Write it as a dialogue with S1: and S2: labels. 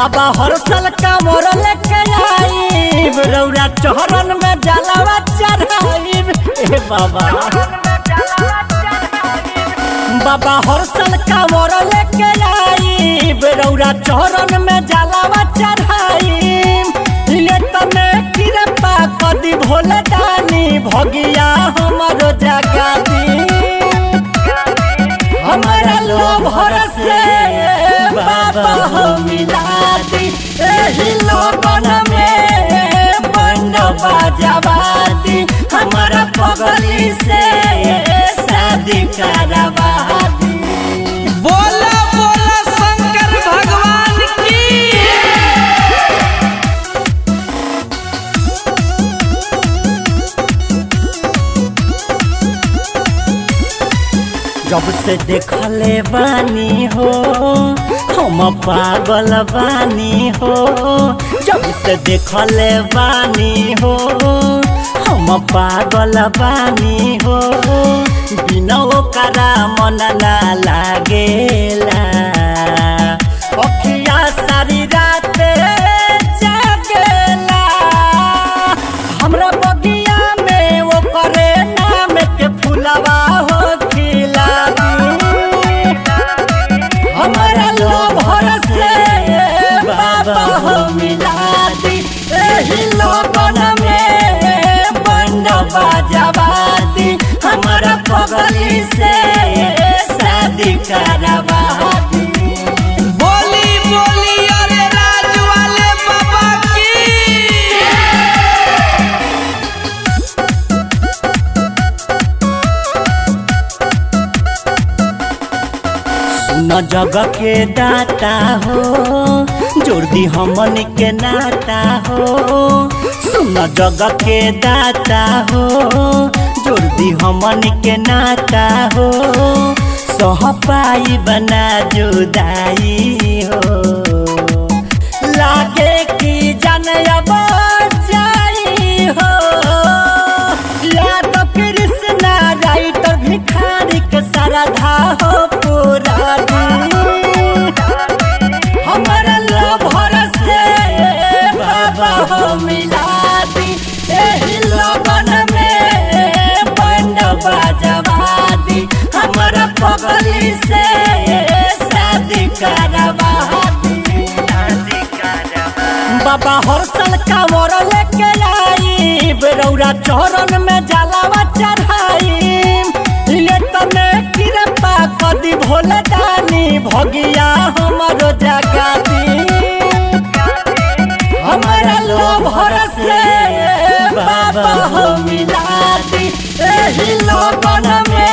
S1: बाबा हर साल कामर लेके आईब रौरा चौहरन में जलावा चढ़ाईब ए बाबा बाबा हर साल कामर लेके आईब रौरा चौहरन में जलावा चढ़ाईब ले तने कृपा कदी भोले दानी भगिया हमारो जगा दी हमारा लोभ से बाबा हो मिला दी एही लोगन में बंड बाजवा दी हमारा पगली से शादी करवा दी
S2: बोला बोला शंकर भगवान की
S1: जब से देखले बानी हो हम पागल बानी हो जब से देखले बानी हो हम पागल बानी हो बिना ओकरा मन ना लागेला अखिया सारी रात जागेला हमरा बगिया में वो करे नाम के फुलवा हो खिला हमारा लोभ से बाबा हो मिला दी एही लोगन में बंड बाजवा दी हमारा पगली से शादी करवा दी
S2: बोली बोली अरे राज वाले बाबा की
S1: सुन जग के दाता हो जोड़ दी हमन के नाता हो सुन जग के दाता हो जोड़ दी हमन के नाता हो सह पाई बना जुदाई हो लागे कि जन अब जाई हो या तो कृष्णा राइटर भिखारी के श्रद्धा हो पूरा हमारा लव से बाबा हो मिला दी एही लगन में बंड बाजवा दी हमारा पगली से शादी करवा दी शादी करवा बाबा हर साल कांवर लेके आई रौरा चौरन में जलावा चढ़ाई ले तने कृपा कदी भोले दानी भगिया हमारो जगा दी हमारा लोभ से बाबा हो मिला दी एही लोगन में